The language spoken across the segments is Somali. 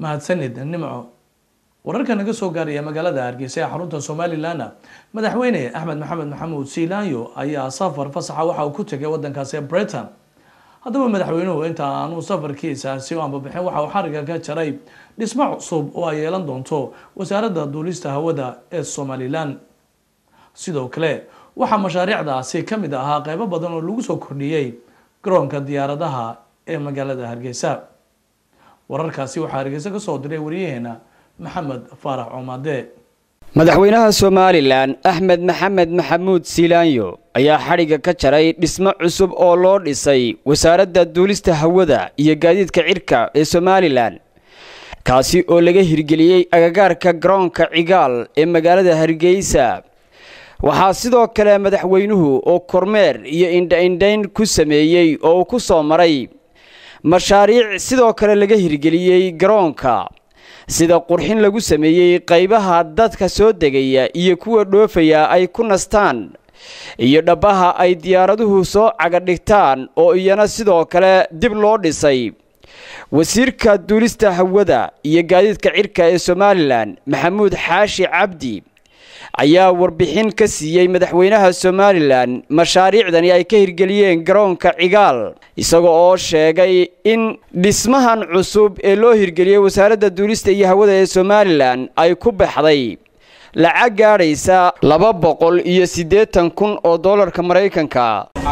mahadsanid nimco wararka naga soo gaaraya magaalada hargeysa ee xarunta somalilanna madaxweyne axmed maxamed maxamuud siilaanyo ayaa safar fasaxa waxa uu ku tegay wadankaasi britain haddaba madaxweynuhu inta aanu safarkiisaasi u ambabixin waxa uu xariga ka jaray dhismo cusub oo ay yeelan doonto wasaaradda duulista hawada ee somalilan sidoo kale waxaa mashaariicdaasi ka mid ahaa qeybo badan oo lagu soo kordhiyey garoonka diyaaradaha ee magaalada hargeysa wararkaasi waxaa hargeysa ka soo diray wariyaheena maxamed faarax coomade madaxweynaha somalilan axmed maxamed maxamuud siilaanyo ayaa xadhigga ka jaray dhismo cusub oo loo dhisay wasaaradda duulista hawada iyo gaadiidka cirka ee somalilan kaasi oo laga hirgeliyey agagaarka garoonka cigaal ee magaalada hargeysa waxaa sidoo kale madaxweynuhu oo kormeer iyo indha-indhayn ku sameeyey oo uu ku soo maray mashaariic sidoo kale laga hirgeliyey garoonka sida qurxin lagu sameeyey qaybaha dadka soo degaya iyo kuwa dhoofaya ay ku nastaan iyo dhabbaha ay diyaaraduhu soo cagadhigtaan oo iyana sidoo kale dib loo dhisay wasiirka duulista hawada iyo gaadiidka cirka ee somalilan maxamuud xaashi cabdi ayaa warbixin ka siiyey madaxweynaha somalilan mashaariicdani ay ka hirgeliyeen garoonka cigaal isaga oo sheegay in dhismahan cusub ee loo hirgeliyey wasaaradda duulista iyo hawada ee somalilan ay ku baxday lacag gaadhaysa laba boqol iyo siddeetan kun oo dollarka maraykanka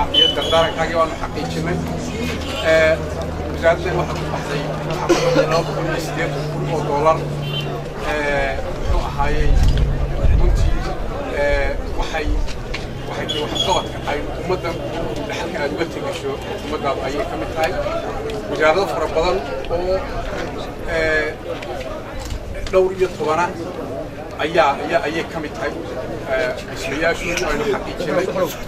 waxay waxay waxqabadka ay ummaddan dhaxalka aad uga tegasho ummaddaada ayay ka mid tahay wasaarado fara badan oo dhowr iyo tobana ayaa ayaa ayay ka mid tahay dhismayaashu aynu xaqiijinay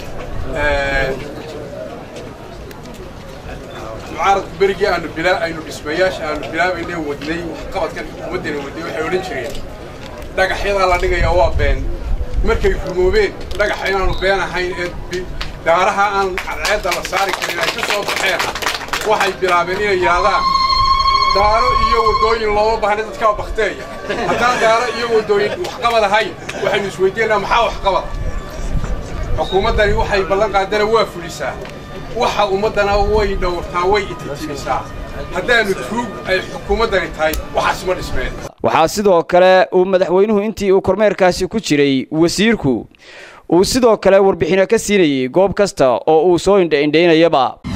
mucaaradku berigii aanu bilaa aynu dhismayaasha aanu bilaabaynay wadnay waxqabadkan ummaddana wadnay waxay odhan jireen dhagaxyadaa la dhigayaa waa been markay rumoobeen dhagaxa inaanu been ahayn ee daaraha aan cadceedda la saari karin ay ka soo baxeen waxay bilaabeen inay yidhaahdaan daaro iyo waddooyin looma baahna dadkaa bakteeya haddaan daaro iyo waddooyin waxqabad ahayn waxaynu isweydiinaa maxaa waxqabad xukuumaddani waxay ballan qaadana waa fulisaa waxa ummaddana way dhowrtaa way ititibisaa haddaanu tuug ay xukuumaddani tahay waxaas ma dhismeen waxaa sidoo kale uu madaxweynuhu intii uu kormeerkaasi ku jiray wasiirku uu sidoo kale warbixino ka siinayay goob kasta oo uu soo indha-indhaynayaba